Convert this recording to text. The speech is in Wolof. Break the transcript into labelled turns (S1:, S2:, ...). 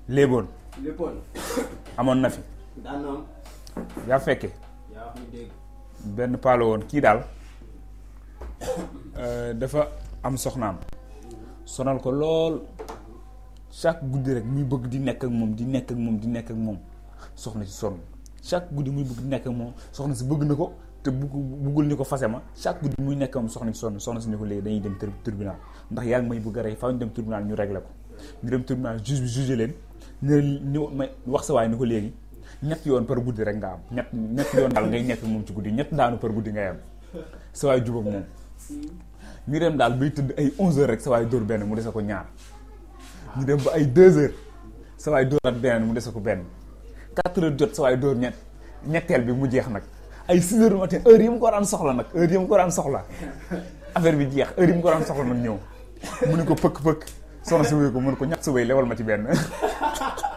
S1: léeboon
S2: léppoon
S1: amoon na fi
S2: daan na am
S1: yaa fekke
S2: yaa wax ñu dégg
S1: benn paalo woon kii daal euh, dafa am soxnaam sonal ko lool chaque guddi rek muy bëgg di nekk ak moom di nekk ak moom di nekk ak moom soxna si sonn chaque guddi muy bëgg di nekk ak moom soxna si bëgg na ko te bugg buggul ni ko fase ma chaque guddi muy nekk ak moom soxna si sonn soxna si ni ko léegi dañuy dem tur- tribunal ndax yaa ngi may bëgg a rey faaw ñu dem tribunal ñu réglé ko ñu dem tribunal juge bi jugé leen ne ñu may wax sa waay ni ko léegi ñett yoon par guddi rek nga am ñett ñett yoon daal ngay nekk ak moom ci guddi ñett daanu par guddi ngay am sa waay jubóog moom ñu dem daal bay tëdd ay 11 heures rek sa waay dóor benn mu dese ko ñaar ñu dem ba ay 2 heures sa waay dóoraat benn mu dese ko benn 4 heures jot sa waay dóor ñett ñetteel bi mu jeex nag ay 6 heures du matin heure yi mu ko daan soxla nag heure yi mu ko daan soxla affaire bi jeex heure yi mu ko daan soxla nag ñëw mu ne ko pëkk pëkk soxna si wuyu ko mu ne ko ñett sa wéy lewal ma ci benn